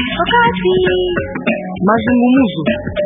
Wakati mazungumzo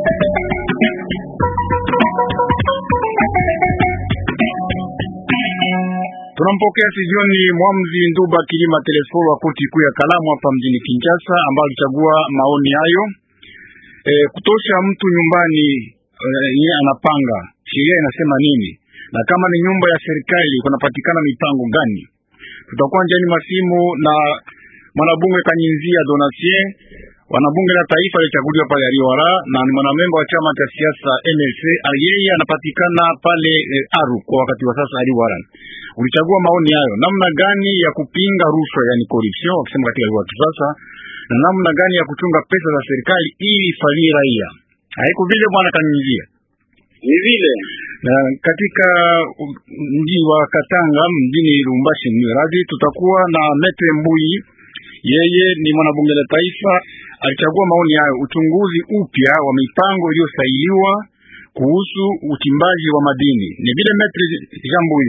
Tunampokea sijioni Mwamzi Nduba Kilima Telesforo wa koti kuu ya Kalamu hapa mjini Kinshasa, ambayo alichagua maoni hayo e, kutosha mtu nyumbani yeye e, anapanga sheria inasema nini, na kama ni nyumba ya serikali kunapatikana mipango gani? Tutakuwa njiani masimu na mwanabunge Kanyinzia Donatien, wanabunge la taifa alichaguliwa pale Aliwara na ni mwanamemba wa chama cha siasa MLC. Yeye anapatikana pale e, Aru kwa wakati wa sasa Aliwara. Ulichagua maoni hayo, namna gani ya kupinga rushwa, yani corruption, wakisema katika lugha ya kisasa, na namna gani ya kuchunga pesa za serikali ili ifalie raia. Haiko vile bwana Kanyinzia ni vile na katika mji wa Katanga mjini Lubumbashi mradi tutakuwa na Mete Mbui, yeye ni mwanabunge la taifa, alichagua maoni hayo, uchunguzi upya wa mipango iliyosailiwa kuhusu uchimbaji wa madini. Ni vile Mete Jean Mbui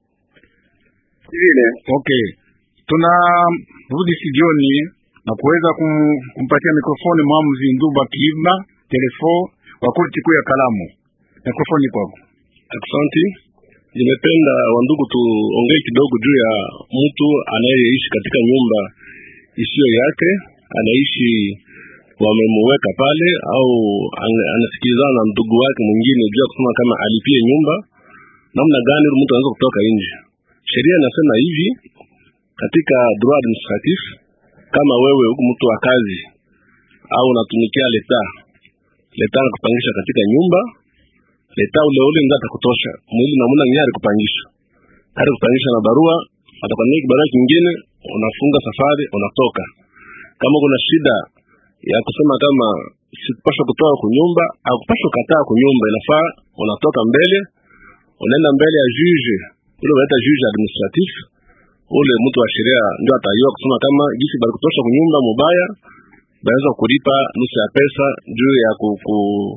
vile okay, tuna rudi studioni na kuweza kumpatia mikrofoni mwamuzi Nduba Kilima telefo wa koti kuu ya Kalamu. Mikrofoni kwako. Asante. Nimependa wandugu, tuongee kidogo juu ya mtu anayeishi katika nyumba isiyo yake, anaishi wamemuweka pale, au anasikilizana na ndugu wake mwingine juu ya kusema kama alipie nyumba. Namna gani mtu anaweza kutoka nje? Sheria inasema hivi katika droit administratif, kama wewe huku mtu wa kazi au unatumikia leta, leta anakupangisha katika nyumba leta ule ule ndio atakutosha mwili na muna nyari kupangisha hadi kupangisha na barua, atakwambia kibarua kingine, unafunga safari, unatoka. Kama kuna shida ya kusema kama sikupasha kutoka kunyumba au kupasha kukataa kunyumba, inafaa unatoka mbele, unaenda mbele ya juge ule unaita juge administratif, ule mtu wa sheria ndio atajua kusema kama jinsi bali kutosha kunyumba mubaya, baweza kulipa nusu ya pesa juu ya kuku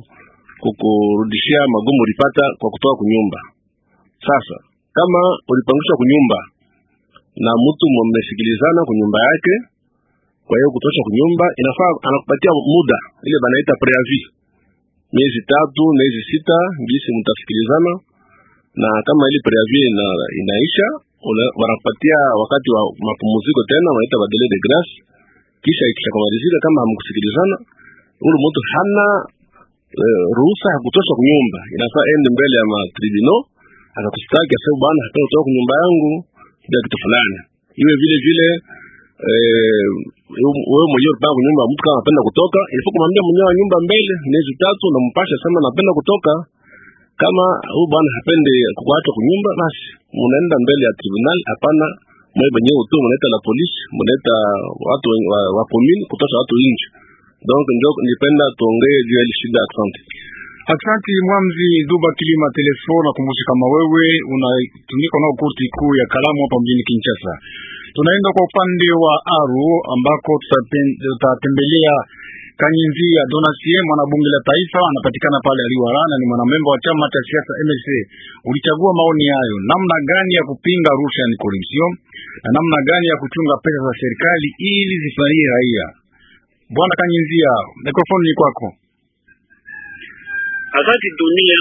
kukurudishia magumu ulipata kwa kutoka kunyumba. Sasa kama ulipangishwa kunyumba na mtu mmesikilizana kunyumba yake, kwa hiyo kutosha kunyumba, inafaa anakupatia muda ile banaita preavis, miezi tatu, miezi sita, gisi mtasikilizana, na kama ile preavis ina, inaisha wanakupatia wakati wa mapumziko tena, wanaita ba délai de grâce. Kisha ikishakamalizika, kama hamkusikilizana, ule mtu hana Uh, ruhusa ya kutosha kunyumba, inafaa ende mbele ya matribunal akakustaki asema, bwana hataka kutoka kunyumba yangu bila kitu fulani. Iwe vile vile eh, wewe mwenyewe unataka kunyumba, mtu kama anapenda kutoka, ilifaa kumwambia mwenyewe wa nyumba mbele miezi tatu, na mpasha sema napenda kutoka. Kama huyu bwana hapende kuacha kunyumba, basi mnaenda mbele ya tribunal. Hapana mwe mwenyewe tu mnaita la polisi, mnaita watu wa, wa commune kutosha watu nje Donc ndio nipenda tuongee juu ya shida. Asante, asante Mwamzi Duba Kilima Telefo. Nakumbusha kama wewe unatumika nao koti kuu ya Kalamu hapa mjini Kinshasa. Tunaenda kwa upande wa Aru ambako tutatembelea Kanyinzia Donasie, mwanabunge la taifa, anapatikana pale Aliwarana, ni mwanamemba wa chama cha siasa MLC. Ulichagua maoni hayo, namna gani ya kupinga rushwa ni corruption, na namna gani ya kuchunga pesa za serikali ili zifanyie raia Bwana Kanyinzia, mikrofoni ni kwako. Asante dunia.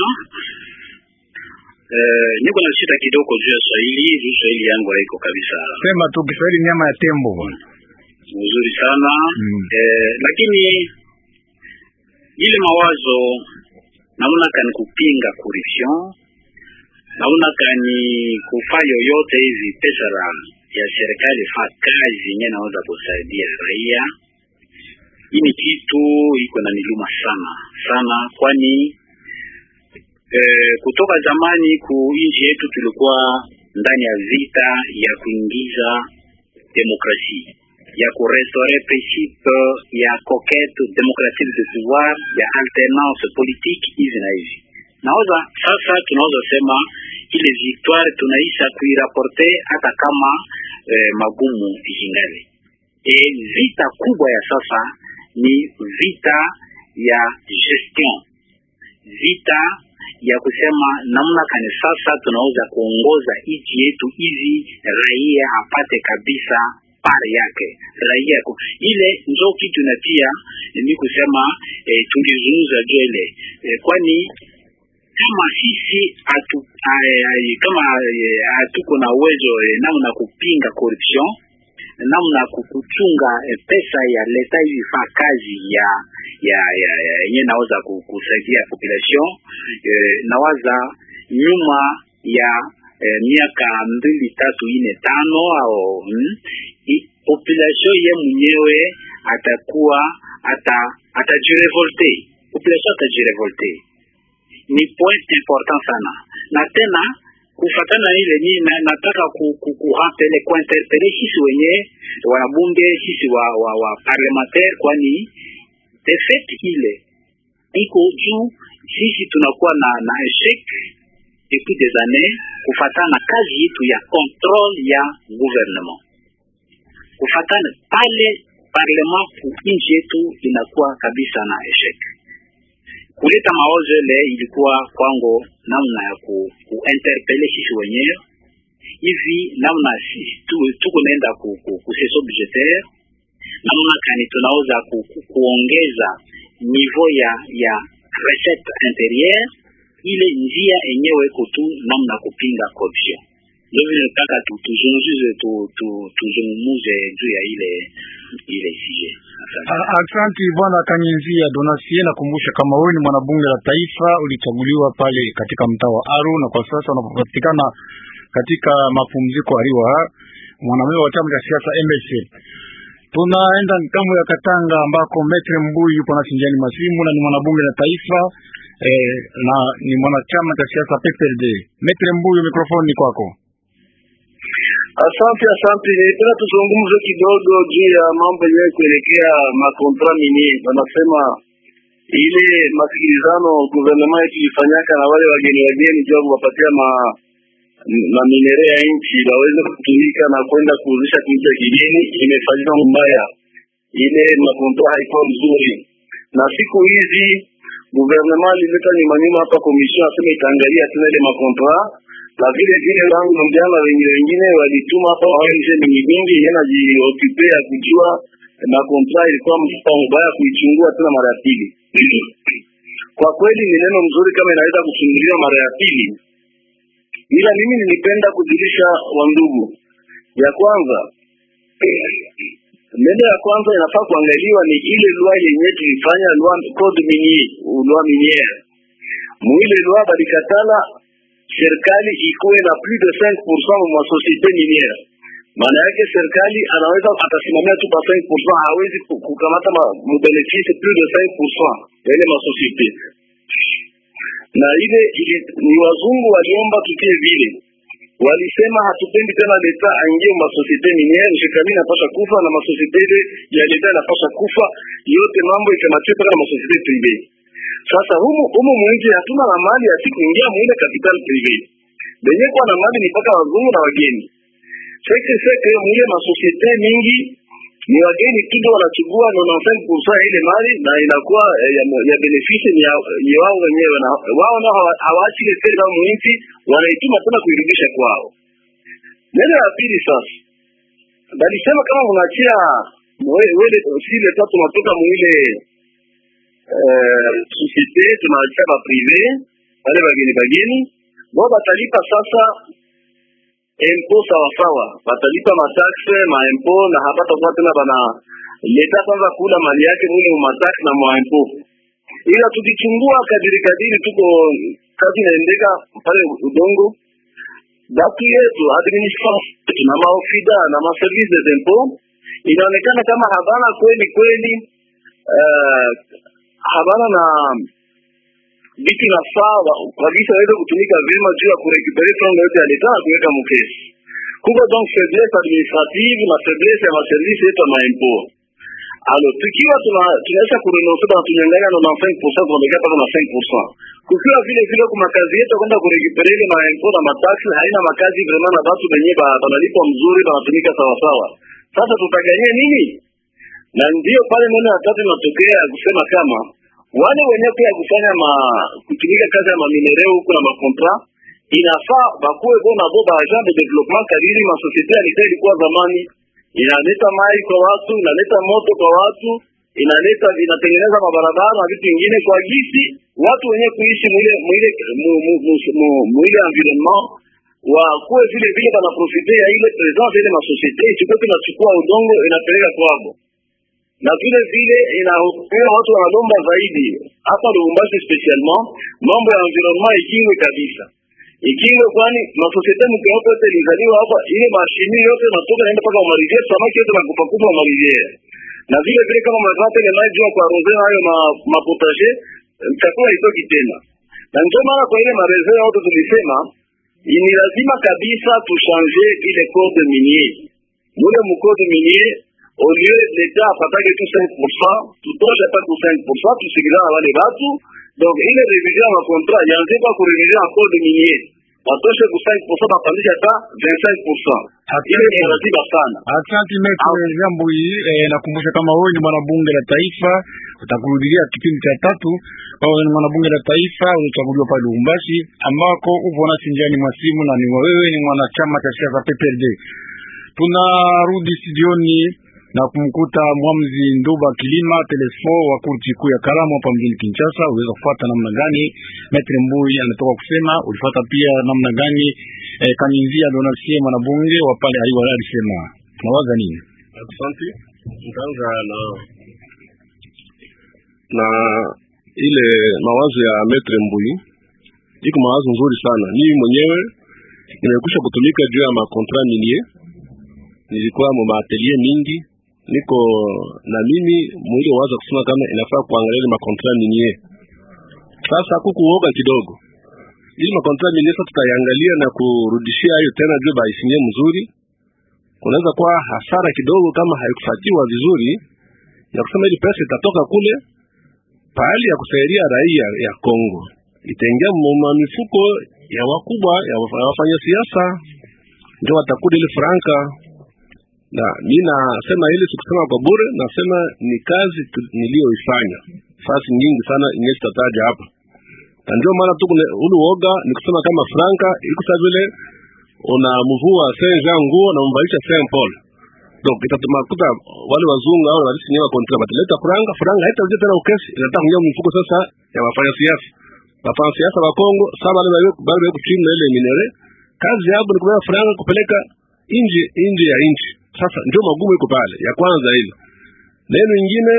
Eh, niko na shida kidogo juu ya Swahili, juu Swahili yangu haiko kabisa. Sema tu Kiswahili nyama ya tembo bwana. Mzuri sana. Mm. Eh, lakini ile mawazo namna kani kupinga corruption, namna kani kufanya yoyote hivi pesa ya serikali fa kazi yenyewe naweza kusaidia raia hii ni kitu iko na niluma sana sana, kwani eh, kutoka zamani ku nchi yetu tulikuwa ndani ya vita ya kuingiza demokrasia ya kurestore principe ya conquête démocratique de pouvoir ya alternance politique hizi na hivi. Naoza sasa tunaweza sema ile victoire tunaisha kuiraporte hata kama eh, magumu ikingali. E, vita kubwa ya sasa ni vita ya gestion, vita ya kusema namna kani sasa tunaweza kuongoza nchi yetu hivi raia apate kabisa pare yake raia yako ile njo kitu natia ni kusema eh, tungezungumza juu ile eh, kwani kama sisi atu, ay, ay, kama eh, hatuko na uwezo eh, namna kupinga corruption namna kuchunga eh, pesa ya leta hivi faa kazi ya ya ya yenye naweza kusaidia population eh, nawaza nyuma ya eh, miaka mbili tatu ine tano au hmm, i, population ye mwenyewe atakuwa ata atajirevolte population atajirevolte ni point important sana na tena kufatana ile ni na, nataka ku, ku, kuhampele kuinterpele sisi wenye wanabunge sisi wa, wa, wa parlementaire kwani defete ile iko juu sisi tunakuwa na na eshec depuis des années kufatana na kazi yetu ya control ya gouvernement kufatana pale parlement ku nchi yetu inakuwa kabisa na eshec kuleta mawazo ile ilikuwa kwangu namna ya ku, kuinterpele sisi wenyewe hivi namna sisi tu, tuko naenda ku, ku, ku seso budgetaire namna kani tunaweza ku, ku, kuongeza niveau ya ya recette intérieure ile njia enyewe iko tu namna kupinga corruption ndio vile nataka tuzungumze tu, tu, tuzungumuze juu ya ile ile sujet. Asante bwana Kanyinzia Donasie, nakumbusha kama wewe ni mwanabunge la taifa, ulichaguliwa pale katika mtaa wa Aru na kwa sasa unapatikana katika mapumziko aliwa mwanamemba wa chama cha siasa MLC. Tunaenda ngambo ya Katanga ambako Metre Mbuyi yupo na sinjani masimu na ni mwanabunge la taifa eh, na ni mwanachama cha siasa PPRD. Metre Mbuyi, mikrofoni ni kwako. Asante, asante. Nilipenda tuzungumze kidogo juu ya mambo yenyewe kuelekea makontra mini. Wanasema ile masikilizano guvernema yetu ilifanyaka na wale wageni wageni juu ya kuwapatia ma maminere ya nchi waweze kutumika na kwenda kuuzisha nchi ya kigeni, imefanyika mbaya. Ile makontra haikuwa mzuri, na siku hizi guvernema ilileta nyuma nyuma hapa komision asema itaangalia tena ile makontra na vile vile wangu mjana wenye wengine walituma hapa ONG mingi mingi yanajiokupe ya kujua na kontra ilikuwa mpango mbaya kuichungua tena mara ya pili. Kwa kweli ni neno mzuri kama inaweza kuchunguliwa mara ya pili, ila mimi nilipenda kujulisha wandugu ya kwanza neno ya kwanza inafaa kuangaliwa ni ile lwa yenye tulifanya lwa code minier lwa miniere muile lwa balikatala serikali ikuwe na plus de 5% mwa societe miniere. Maana yake serikali anaweza atasimamia tu pa 5%, hawezi kukamata mubenefice plus de 5% ya ile masosiete. Na ile ili, ni wazungu waliomba tutie vile, walisema hatupendi tena leta aingie masosiete miniere, shekami inapasha kufa na masosiete ile ya leta inapasha kufa, yote mambo ikamatiwe mpaka na masosiete prive. Sasa humu humu mwingi hatuna na mali ya siku ingia muile capital privé. Benye kwa na mali ni mpaka wazungu na wageni. Seke seke muile masosiete mingi ni wageni tu ndio wanachukua 95% ile mali na inakuwa eh, ya, ya benefice ni ya, ya wao wenyewe na wao nao hawaachi ile fedha mwingi wanaituma tena kuirudisha kwao. Neno la pili sasa. Balisema kama unachia wewe sile tatu natoka muile societe tunaacha ba prive wale bageni bageni bo batalipa sasa empo sawasawa, batalipa mataxe maempo na hapata kuwa tena bana leta kwanza kula mali yake mule mataxe na maempo, ila tukichungua kadiri kadiri, tuko kazi inaendeka pale udongo batu yetu administration na maofida na maservice des impôts inaonekana kama habana kweli kweli uh, habana na vitu nafaa kabisa waweze kutumika vyema juu ya kurekupere franga yote ya leta na kuweka mukesi. Kuko donc faiblesse administrative na faiblesse ya maservisi yetu ya maimpo. Alo, tukiwa tunaweza kurenonse na tunyang'anya na 95% tunabakia mpaka na 5%. Kukiwa vile vile kwa makazi yetu kwenda kurekupere ile maimpo na mataksi haina makazi vraiment na watu wenyewe banalipwa mzuri banatumika sawa sawa. Sasa tutaganyia nini? Na ndio pale neno ya tatu inatokea ya kusema kama wale wenye pia kufanya ma kutumika kazi ya maminereo huko na makontra inafaa bakuwe bona bo ba agent de développement kadiri ma société ya leta ilikuwa zamani inaleta mai kwa watu, inaleta moto kwa watu, inaleta inatengeneza mabarabara na vitu vingine kwa gisi watu wenye kuishi mwile mwile mu- mu- mu- mu- mwile environnement wakuwe vile vile banaprofite ya ile presence ile masosiete isikuwe tunachukua udongo inapeleka kwabo na vile vile inahukumia watu wanalomba zaidi hapa Lubumbashi specialement mambo ya environnement ikingwe kabisa ikingwe, kwani masosiete mkiwapo yote ilizaliwa hapa, ile mashini yote natoka naenda mpaka mariviere, samaki yote nakufa kufa mariviere, na vile vile kama mnapata ile maji jua kwa roze hayo ma mapotaje, chakula itoki tena, na ndio maana kwa ile mareze yote tulisema ni lazima kabisa tushanje ile code minier mule mukode minier au lieu l'etat apatake tu 5% tutoshe hata ku 5% tusikilana wale watu donc ile revision ya contrat yanze kwa ku revision ya code minier watoshe ku 5% bapandisha hata 25% ile ni lazima sana Asante Metre jambo hii eh, nakumbusha kama wewe ni mwanabunge la taifa, utakurudia kipindi cha tatu. Wewe ni mwanabunge la taifa ulichaguliwa pale Lubumbashi, ambako upo nasi njiani mwa simu, na ni wewe ni mwanachama cha siasa PPRD. Tunarudi studioni na kumkuta Mwamzi Nduba Kilima telefon wa kurti kuu ya Kalamu hapa mjini Kinshasa. Uweza kufuata namna gani Metre Mbui anatoka kusema, ulifuata pia namna gani eh, Kanyinzia Donasie mwanabunge wa pale Aiwa alisema. Tunawaza nini? Asante. Nitaanza na na ile mawazo ya Metre Mbui, iko mawazo nzuri sana. Mimi mwenyewe nimekwisha kutumika juu ya makontra minier, nilikuwa mu maatelier mingi, niko na mimi mwili waza kusema kama inafaa kuangalia ile makontra minier. Sasa kuku uoga kidogo, ili makontra minier sasa tutaiangalia na kurudishia hayo tena juu baisinye mzuri kunaweza kuwa hasara kidogo kama haikufuatiwa vizuri, ya kusema ili pesa itatoka kule pahali ya kusaidia raia ya Kongo itaingia mu mifuko ya wakubwa ya waf- ya wafanya siasa, ndio watakula ile franka. Na mi nasema ile sikusema kwa bure, nasema ni kazi tu- niliyoifanya fasi nyingi sana inye tutataja hapa, na ndio maana tu kuna ule uoga ni kusema kama franka iko sawa vile unamvua Saint Jean nguo na mvalisha Saint Paul. Donc itatuma kuta wale wazungu au wale sinyewa kontra bataleta franga, franga haitarudia tena ukesi, inataka kuingia mfuko sasa ya wafanya siasa. Wafanya siasa wa Kongo sasa wale wale wale kuchini ile minere, kazi yao ni kubeba franga kupeleka nje nje ya nchi. Sasa ndio magumu iko pale. Ya kwanza ile. Neno ingine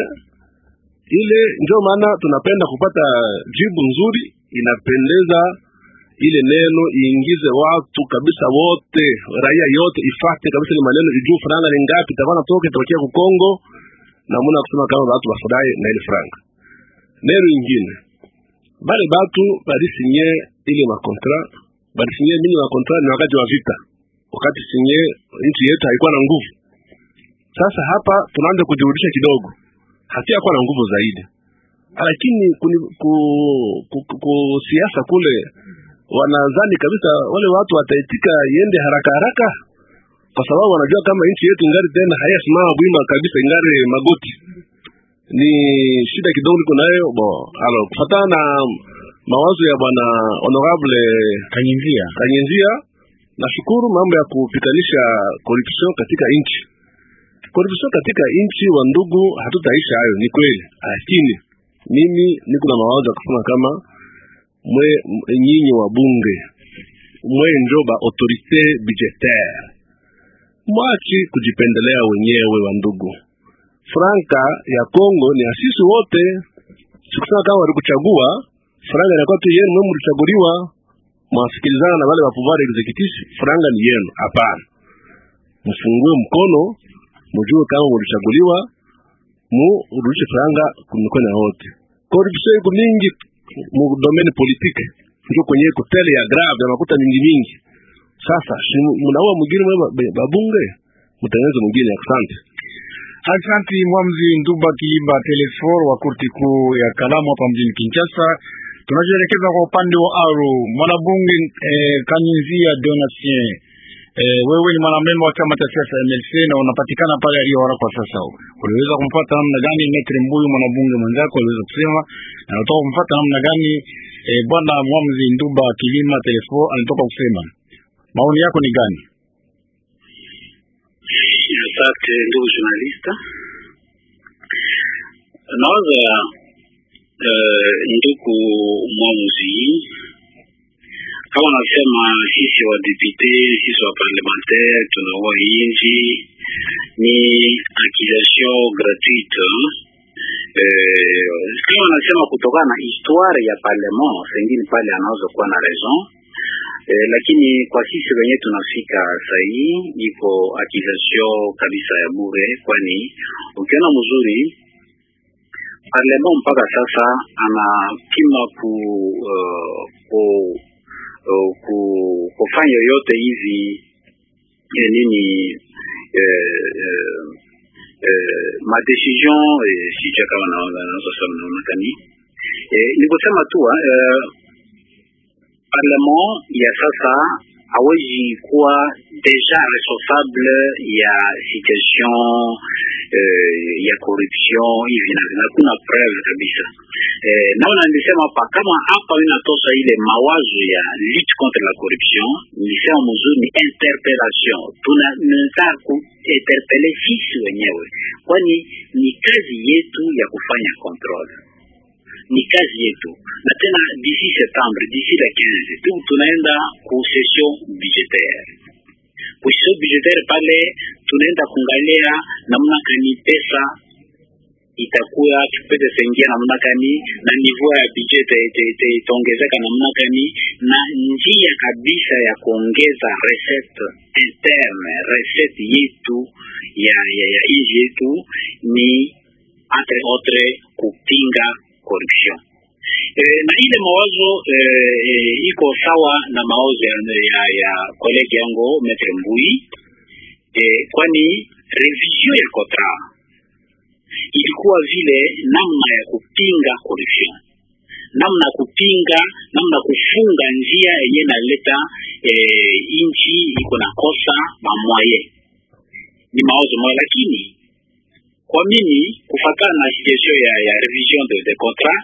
ile ndio maana tunapenda kupata jibu nzuri inapendeza ile neno iingize watu kabisa wote, raia yote ifate kabisa ile maneno, ijue franga ni ngapi itakuwa natoka itokea ku Kongo, na muna kusema kama watu wafurahi na ile franga. Neno ingine bale batu balisinye ile makontra balisinye mini makontra ni wakati wa vita, wakati sinye nchi yetu haikuwa na nguvu. Sasa hapa tunaanza kujirudisha kidogo, hatuyakuwa na nguvu zaidi, lakini kuni, ku, ku, ku, ku siasa kule wanadhani kabisa wale watu wataitika iende haraka haraka, kwa sababu wanajua kama nchi yetu ingari tena hayasimama bwima kabisa, ingari magoti. Ni shida kidogo niko nayo bo. Alo, kufatana na mawazo ya bwana honorable Kanyinzia Kanyenzia, nashukuru mambo ya kupitanisha corruption katika nchi. Corruption katika nchi, wa ndugu, hatutaisha hayo, ni kweli, lakini mimi niko na mawazo ya kusema kama mwe m- nyinyi wa bunge mwe njo ba autorite budgetaire, mwachi kujipendelea wenyewe wa ndugu. Franka ya Kongo ni ya sisi wote, sikusema kama walikuchagua franga inakuwa tu yenu, mwe mlichaguliwa mwasikilizana na wale wa pouvoir executif, franga ni yenu. Hapana, mfungue mkono, mjue kama mlichaguliwa, murudishe franga kumikono ya wote. Corruption iko mingi mu domaine politique, ndio kwenye iko tele ya grave ya makuta mingi mingi. Sasa si mnaua mwingine mwe ba- babunge, mtengeneze mwingine. Asante. Asante Mwamzi Nduba Kilimba telefor wa kurti kuu ya Kalamu hapa mjini Kinshasa. Tunajielekeza kwa upande wa Aru, mwanabunge eh, Kanyinzia Donatien. Eh, wewe ni mwanamemba wa chama cha siasa MLC na unapatikana pale Aliora kwa sasa. Uliweza kumfuata namna gani Metre Mbuyu mwanabunge mwenzako aliweza kusema na unatoka kumfuata namna gani eh, bwana Mwamzi Nduba Kilima telefor anatoka kusema. Maoni yako ni gani? Asante ndugu journalist, nawaza uh, ndugu mwamuzi, kama nasema sisi wa depute, sisi wa parlementaire tunaua inji ni accusation gratuite eh, kama nasema kutokana na histoire ya parlement, sengine pale anaweza kuwa na raison eh, lakini kwa sisi wenyewe tunafika sahii iko accusation kabisa ya bure, kwani ukiona mzuri parlement mpaka sasa anapima ku, uh, ku, uh, ku kufanya yote hivi eh, nini eh, eh, eh, madecision eh, sijua kama naweza sema namna gani eh, ni kusema tu eh, parlement ya sasa hawezi kuwa deja responsable ya situation eh, ya corruption hivi na vile. Hakuna preuve kabisa eh, naona nilisema hapa kama hapa inatosha ile mawazo ya lutte contre la corruption, nilisema mzuri ni interpellation, tunataka kuinterpele sisi wenyewe, kwani ni kazi yetu ya kufanya control ni kazi yetu, na tena d'ici septembre, d'ici la 15 tu tunaenda ku session budgetaire. Ku session budgetaire pale tunaenda kuangalia namna kani pesa itakuwa tupete sengia namna gani na niveau ya budget itaongezeka namna gani, na njia kabisa ya kuongeza recette interne, recette yetu ya ya, ya nchi yetu ni entre autres kupinga corruption. E, na ile mawazo e, e, iko sawa na mawazo ya, ya, ya kolegi yangu Metre Mbui e, kwani revision ya kotra ilikuwa vile namna ya kupinga corruption, namna ya kupinga, namna ya kufunga njia yenye naleta e, inchi iko na kosa mamwaye, ni mawazo moja, lakini kwa mimi kufatana na situation ya, ya revision de, de contrat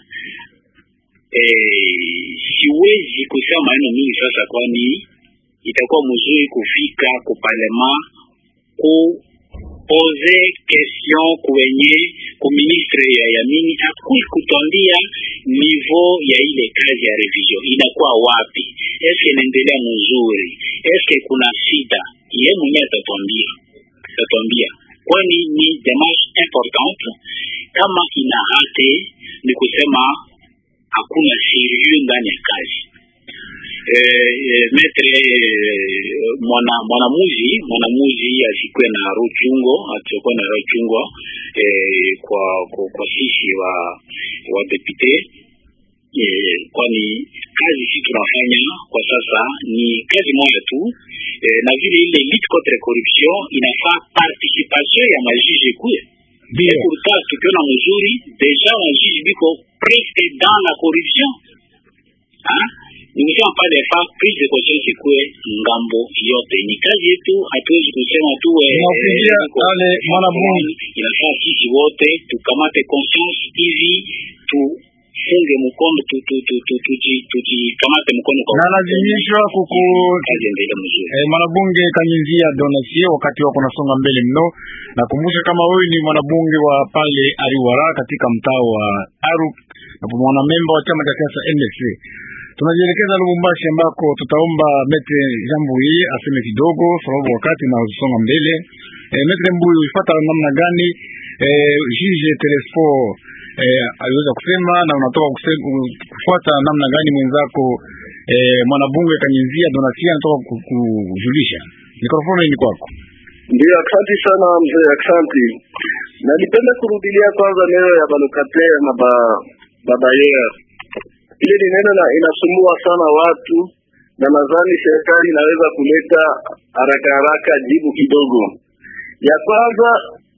eh, siwezi kusema maneno mingi sasa, kwani itakuwa mzuri kufika ku parlement ku pose question kwenye ku ministre ya yamini akui kutwambia niveau ya ile kazi ya revision inakuwa wapi, eske inaendelea mzuri, eske kuna shida, yeye mwenyewe atatwambia atatwambia kwani ni demarche importante. Kama ina hate ni kusema hakuna serieux ndani ya kazi. E, e, metre e, mwana mwanamuzi mwanamuzi asikuwe na rochungo atakuwa na rochungo e, kwa, kwa kwa sisi wa wa depute e, kwani kazi si tunafanya kwa sasa ni kazi moja tu e, na vile ile lutte contre corruption inafaa participation ya majiji kuya pourtant tukiona mzuri deja majiji biko presque dans la corruption ah nikisema pale fa prise de conscience ikuwe ngambo yote, ni kazi yetu, hatuwezi kusema tu ale mwana Mungu, inafaa sisi wote tukamate conscience hivi tu funge mkono tujikamate mkono na lazimishwa kuku kazi endelee mzuri. Eh, mwanabunge Kanyinzia Donasie, wakati wako nasonga mbele mno, nakumbusha kama wewe ni mwanabunge wa pale Ariwara katika mtaa wa Aru na mwana memba wa chama cha siasa NSC. Tunajielekeza Lubumbashi ambako tutaomba Metre Jambui aseme kidogo, sababu wakati na usonga mbele. Eh, Metre Mbui, ulifuata namna gani eh, Juge Telesfo eh, aliweza kusema na unatoka kusema, kufuata namna gani mwenzako eh, mwanabunge Kanyinzia Donasia anatoka kujulisha. Mikrofoni ni kwako. Ndio, asante sana mzee, asante. Na nipende kurudilia kwanza neno ya balokate na ba babayer, ile ni neno na inasumbua sana watu, na nadhani serikali inaweza kuleta haraka haraka jibu kidogo. Ya kwanza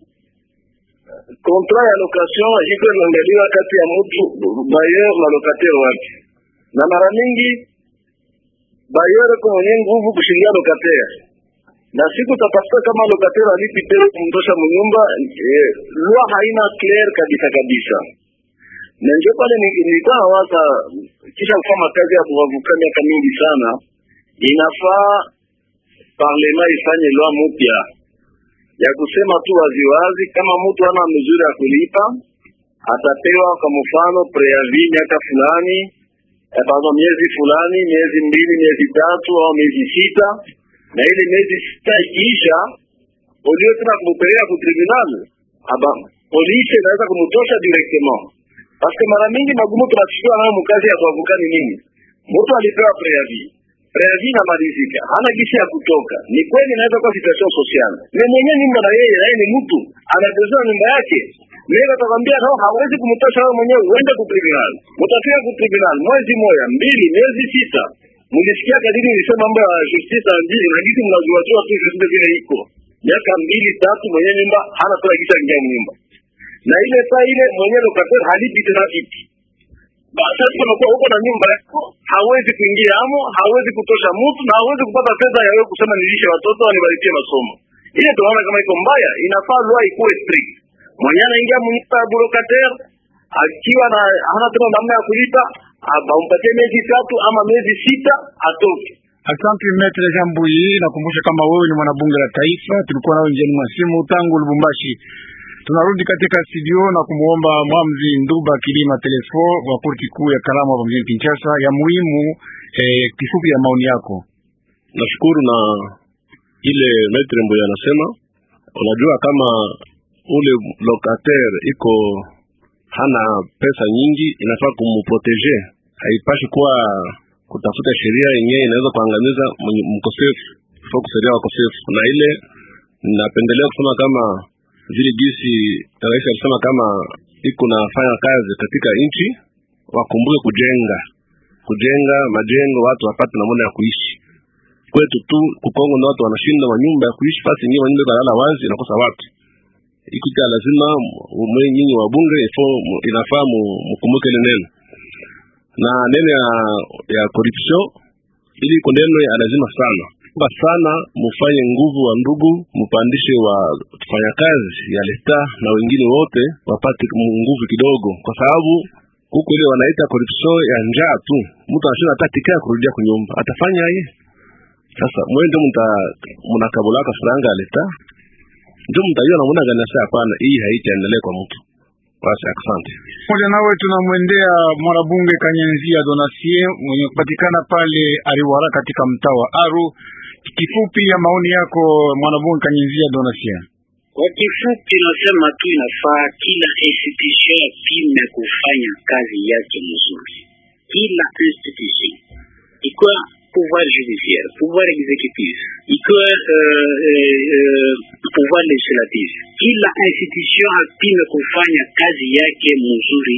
kontra ya location iko inaangaliwa kati ya mtu bayer na lokateur wake, na mara mingi bayer ko mwenye nguvu kushindia lokateur na siku tafuta kama lokateur alipi tena kumtosha mnyumba eh, lua haina clear kabisa kabisa, na ndio pale nilikuwa nawaza kisha kufanya kazi ya kuwavuka miaka mingi sana, inafaa parlema ifanye lwa mpya ya kusema tu waziwazi, kama mtu ana mzuri ya kulipa atapewa kwa mfano preavi miaka fulani eh, pardon, miezi fulani, miezi mbili, miezi tatu au miezi sita, na ile miezi sita ikiisha, ulio tena kumupeleka ku tribunal aba polisi inaweza kumtosha directement, paske mara mingi magumu tunachukua nayo mkazi ya kuavuka ni nini? Mtu alipewa preavi preavi inamalizika, hana gisi ya kutoka. Ni kweli inaweza kuwa situation social, ni mwenye nyumba na yeye naye ni mtu anapezea nyumba yake Mimi atakwambia no, hawezi kumtosha wewe mwenyewe, uende ku tribunal. Mtafika ku tribunal mwezi moja, mbili, miezi sita. Mlisikia kadiri nilisema mambo ya justice ya mjini na gisi mnajua tu tu justice vile iko. Miaka mbili tatu mwenye nyumba hana toa kisha ingia nyumba. Na ile saa ile mwenye lokateur halipi tena kitu. Basi tunakuwa huko na nyumba yako, hawezi kuingia amo, hawezi kutosha mtu na hawezi kupata fedha ya wewe kusema nilishe watoto nibarikie masomo. Ile tunaona kama iko mbaya, inafaa loi ikuwe strict mwenye anaingia mnyumba ya burokater akiwa na hana tena namna ya kulipa, bampatie miezi tatu ama miezi sita atoke. Asante Metre Jambuyi, nakumbusha kama wewe ni mwanabunge la taifa, tulikuwa nao njiani mwa simu tangu Lubumbashi. Tunarudi katika studio na kumuomba Mwamzi Nduba Kilima Telefo wa korti kuu ya Kalamu hapa mjini Kinshasa ya muhimu eh, kifupi ya maoni yako. Nashukuru na ile Metre Mbuya anasema, unajua kama ule locataire iko hana pesa nyingi, inafaa kumprotege. Haipashi kuwa kutafuta sheria yenyewe inaweza kuangamiza mkosefu, ifaa kusaidia wakosefu. Na ile napendelea kusema kama vile gisi rais alisema kama iko nafanya kazi katika nchi, wakumbuke kujenga kujenga majengo, watu wapate namna ya kuishi. Kwetu tu kukongo na watu wanashinda manyumba ya kuishi, fasi ingine manyumba kalala wazi, inakosa watu ikuta lazima mwe nyinyi wa bunge ifo inafaa mkumbuke ile neno na neno ya ya corruption, ili iko neno ya lazima sana ba sana, mufanye nguvu wa ndugu, mupandishe wa kazi ya leta na wengine wote wapate nguvu kidogo, kwa sababu huku ile wanaita corruption ya njaa tu, mtu anashinda hata tikaa kurudia kunyumba, atafanya ye sasa. Mwende mta mnakabulaka franga ya leta ndio mtajua namna gani sasa. Hapana, hii haitaendelea kwa mtu basi. Asante moja. Nawe tunamwendea mwanabunge Kanyenzia Donasie mwenye kupatikana pale Ariwara katika mtaa wa Aru. Kifupi ya maoni yako mwanabunge Kanyenzia Donasie. Kwa kifupi, nasema tu inafaa kila institution yapime kufanya kazi yake mzuri, kila institution ikiwa pouvoir judiciaire, pouvoir exécutif, ikiwa uh, uh, pouvoir legislatif, kila institution apime kufanya kazi yake mzuri,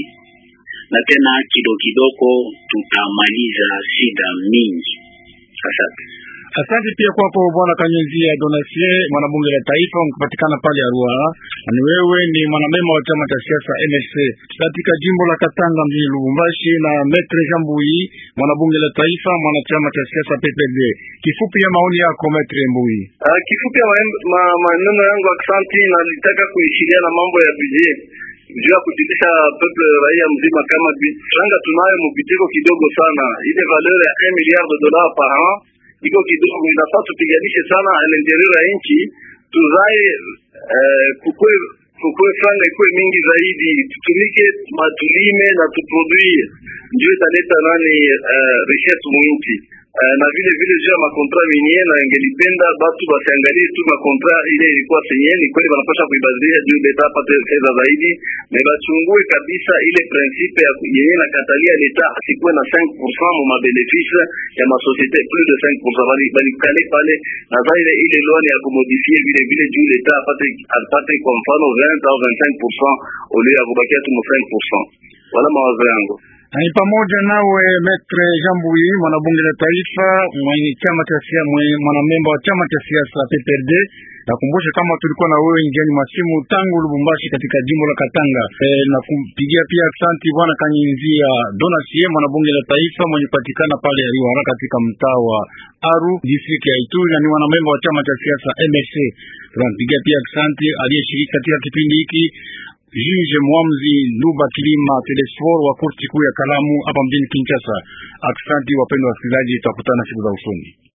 na tena kidogo kidogo tutamaliza shida mingi. Asante. Asante pia kwako bwana Kanyenzia Donasie, mwanabunge la taifa mkipatikana pale Arua. Ni wewe ni mwanamema wa chama cha siasa MSC katika jimbo la Katanga mjini Lubumbashi, na Metre Jambuyi, mwanabunge la taifa mwanachama cha siasa PPD. Kifupi ya maoni yako Metre Mbuyi. Uh, kifupi ya maneno ma, yangu aksanti, na nilitaka kuishiria na mambo ya budget juu ya kujulisha peuple raia mzima kama franga tunayo mubitiko kidogo sana, ile valeur ya 1 milliard de dollars par an iko kidogo, inafaa tupiganishe sana alinterieur ya nchi tuzae, eh, kukwe kukwe franga ikuwe mingi zaidi, tutumike matulime na tuproduire, ndio italeta nani uh, richesse mwinchi uh, na vile vile juu ya makontra minier, na ingelipenda batu basiangalie tu makontra ile ilikuwa senye ni kweli banapasha kuibadilisha juu leta apate fedha zaidi, na bachungue kabisa ile principe ya yenye na katalia leta asikuwe na 5% mu mabenefice ya masosiete plus de 5% bali balikale pale, na zaire ile loi ya kumodifie vile vile juu leta apate apate kwa mfano 20 au 25% au lieu ya kubakia tu 5%. Wala mawazo yangu ni pamoja nawe Metre Jambuyi, mwanabunge la taifa mwenye chama cha siasa, mwanamemba wa chama cha siasa PPRD. Nakumbusha kama tulikuwa na wewe njiani masimu tangu Lubumbashi katika jimbo la Katanga. E, na kumpigia pia asanti bwana Kanyinzia Donasie, mwanabunge la taifa mwenye kupatikana pale Ariwara katika mtaa wa Aru district ya Ituri, na ni mwanamemba wa chama cha siasa MSC. Tunampigia pia asanti aliyeshiriki katika kipindi hiki Juge Mwamzi Nduba Kilima Telesfor wa korti kuu ya Kalamu hapa mjini Kinshasa. Aksanti wapendwa wasikilizaji, tutakutana siku za usoni.